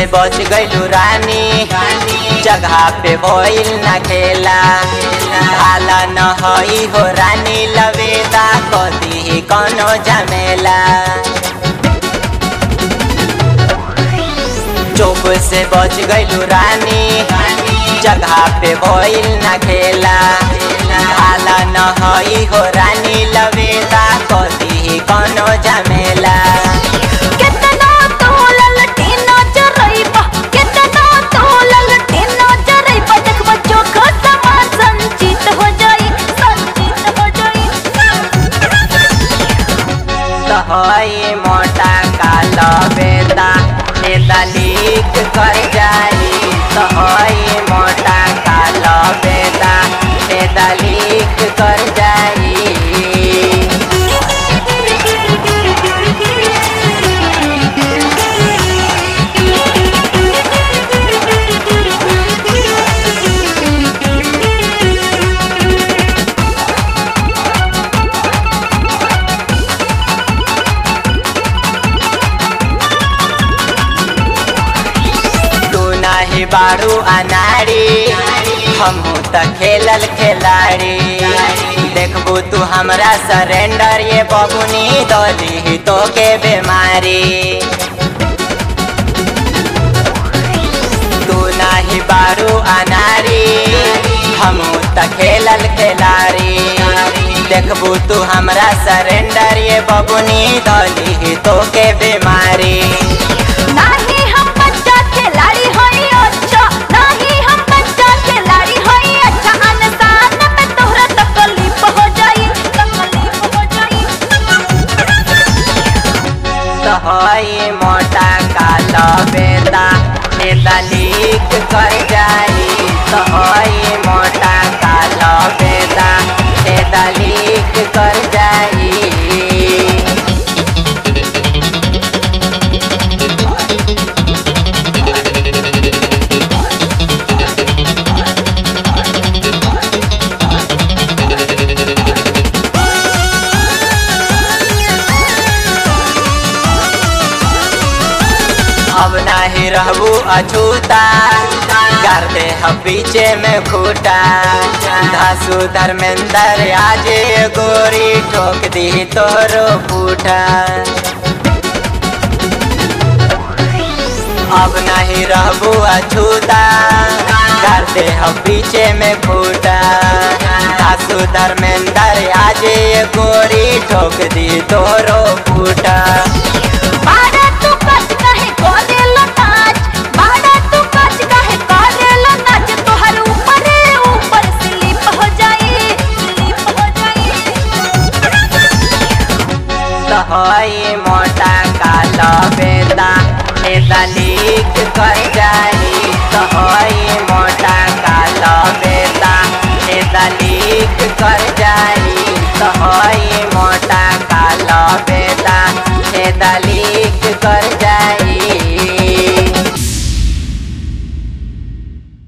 बच गइलू रानी जगह पे भइल ना खेला भाला न हई हो रानी लवेदा कदी कौनो झमेला चुप से बच गइलू रानी जगह पे भइल ना खेला भाला न हई हो रानी लवेदा कदी कौनो झमेला केतना तो ललटेनो चरइबा केतना तो ललटेनो चरइबा देखबा चोखा समान संचित हो जाई संचित हो जाई हई मोटा काला बेटा नेता लीक कर जाई तो हई मोटा काला बेटा नेता लीक कर जाई तू नाही बारू अनाड़ी हमहू त खेलल खिलाड़ी देखबू तू हमरा सरेंडर ये बबुनी दली तो के बीमारी तू नाही बारू अनारी हमहू त खेलल खिलाड़ी देखबू तू हमरा सरेंडर ये बबुनी दली तो के बीमारी नाही हम बच्चा खिलाड़ी होई अच्छा नाही हम बच्चा खिलाड़ी होई अच्छा अनसान में तोहरा तकलीफ हो जाई तकलीफ हो जाई हई मोटा काला बेटा नेता लीक कर जाई तो हई मोटा काला बेटा नेता लीक कर जाई अब नाही रहबू अछूता कर दे हम पीछे में खूटा धासु धर्मेंद्र आजे गोरी ठोक दी तोरो फूटा अब नहीं रहबू अछूता कर दे हम पीछे में खूटा धासु धर्मेंद्र आजे गोरी ठोक दी तोरो फूटा बाड़ा तू कच कहे करेला नाच बाड़ा तू कच कहे करेला नाच तोहर ऊपर ऊपर स्लिप हो जाई स्लिप हो जाई हई मोटा काला बेटा नेता लीक कर जाई तो हई मोटा काला बेटा नेता लीक कर जाई तो हई मोटा काला बेटा नेता लीक कर जाई